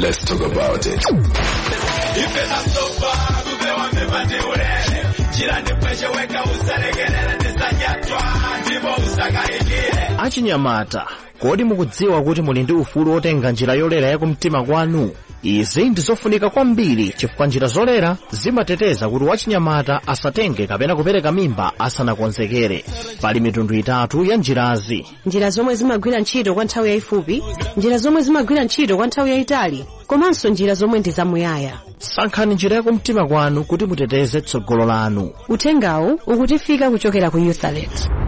Let's talk about it. ife nasopa kupewa mimba ndi ulele chila ndipwecheweka usalekelele ndisanyatwa ndipo usakayikile achinyamata kodi mukudziwa kuti muli ndi ufulu wotenga njira yolera yakumtima kwanu izi ndi zofunika kwambiri chifukwa njira zolera zimateteza kuti wachinyamata asatenge kapena kupereka mimba asanakonzekere pali mitundu itatu ya njirazi njira zomwe zimagwira ntchito kwa nthawi yayifupi njira zomwe zimagwira ntchito kwa nthawi yayitali komanso njira zomwe ndi zamuyaya sankhani njira yakumtima kwanu kuti muteteze tsogolo lanu uthengawu ukutifika kuchokera ku youth alert